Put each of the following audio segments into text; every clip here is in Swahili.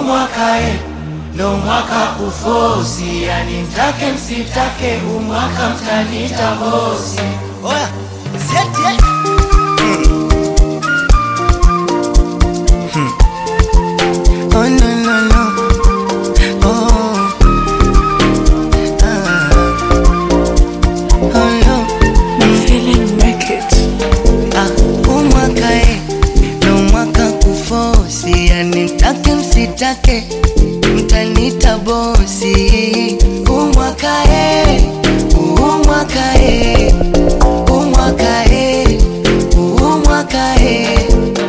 umwaka e, ndo mwaka kufosi, yani mtake msitake, umwaka mtanita bosi. Oya, sieti eh. Oh no no no. Oh. Ah. Oh no. Feeling naked. Ah, umwaka eh, ndo mwaka kufosi, yani mtake msitake, mtanita bosi. Umwaka eh, umwaka eh, umwaka eh, umwaka eh.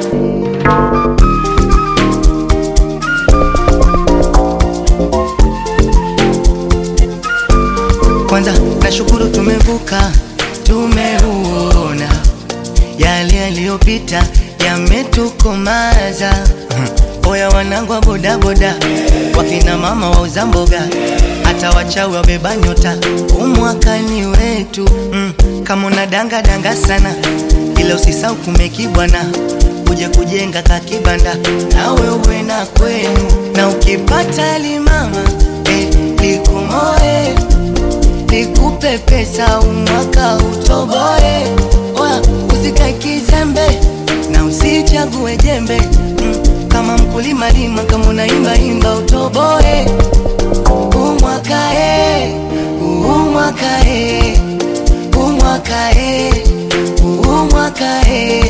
Kwanza nashukuru tumevuka, tumeuona yale yaliyopita yametukomaza. Oya wanangu wa bodaboda, wakina mama wauza mboga, hata wachawi wabeba nyota, umwakani wetu mm. Kama una danga danga sana, ila usisau kumekibwana, uje kujenga kakibanda, nawe uwe na kwenu, na ukipata limama eh, likumoe nikupe pesa umwaka utoboe. Oya, usikae kizembe na usichague jembe mm, kama mkulima lima, kama unaimba imba utoboe. Umwaka e, umwaka e, umwaka e, umwaka e.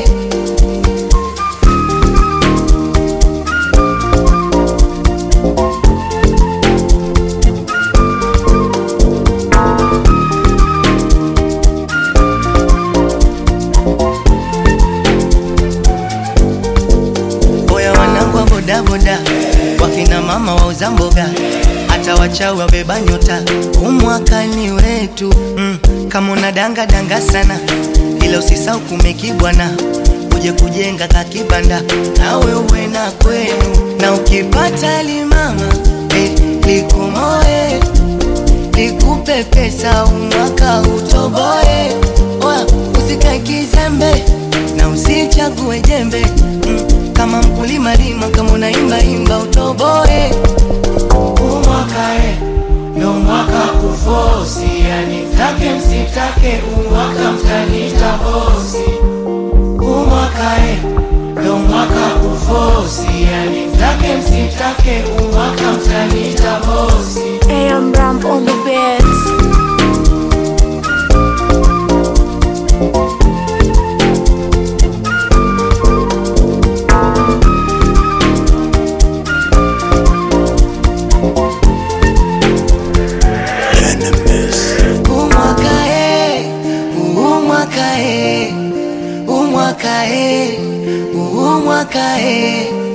Oya wanangu wa bodaboda, wakina mama wauza mboga, hata wachawi wabeba nyota, umwakani wetu mm. Kama una danga danga sana, ila usisau kumekibwana, uje kujenga kakibanda, nawe uwe na kwenu, na ukipata limama eh, likumoe nikupe pesa umwaka utoboe. Oya, usikae kizembe na usichague jembe mm, kama mkulima lima, kama unaimba imba utoboe. Umwaka e, ndo mwaka kufosi, yani mtake msitake, umwaka mtanita bosi. Umwaka e, ndo mwaka kufosi, yani mtake msitake, umwaka mtanita bosi. AM Ramp on the beats. Umwaka e, umwaka e, umwaka e, umwaka e.